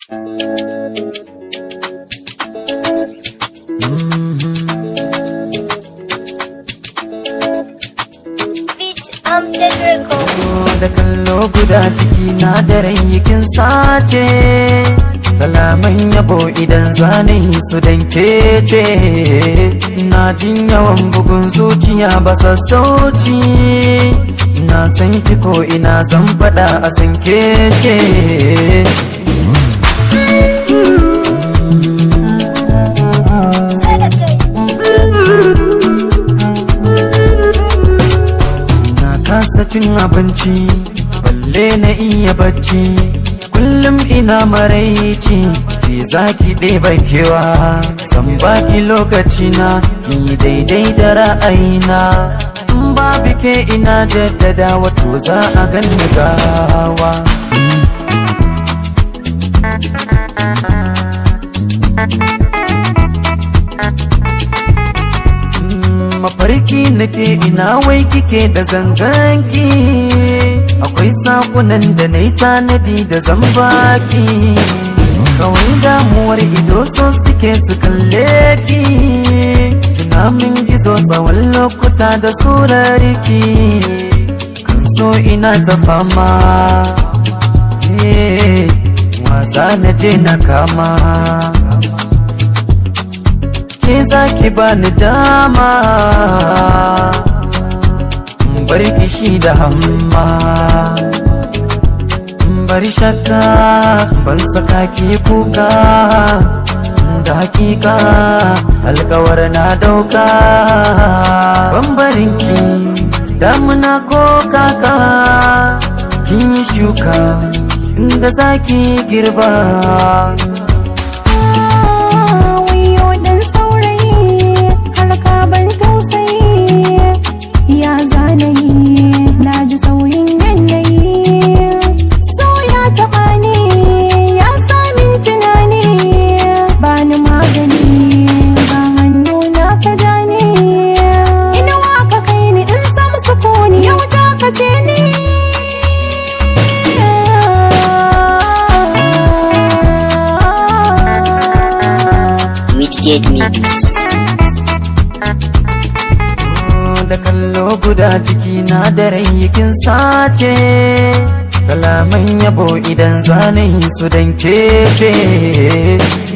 da kallo guda ciki na da kin sace kalaman yabo idan zane su dan kece na jin yawan bugun zuciya ba sassauci na san ki ko ina zan faɗa a san kece kasa cin abinci balle na iya bacci kullum ina maraici ki zaki ɗeba kewa san baki lokaci na ki daidai da ra'ayina in babu ke ina jaddada wato za a ganni gawa mafarki nake ina wai kike da zanganki akwai sakunan da na yi tanadi da zambaki kawai damuwar ido so suke su kalle ki kina min gizo tsawon lokuta da surarki kan so ina ta fama wasa na je na kama ke za ki bani dama bar kishi da hamma bari shakka ban saka ki kuka da hakika alkawar na dauka bambarinki damuna ko kaka kin yi shuka inda zaki girba Midgate Mix. Da kallo guda ciki na da kin sace kalaman yabo idan zane su dan kece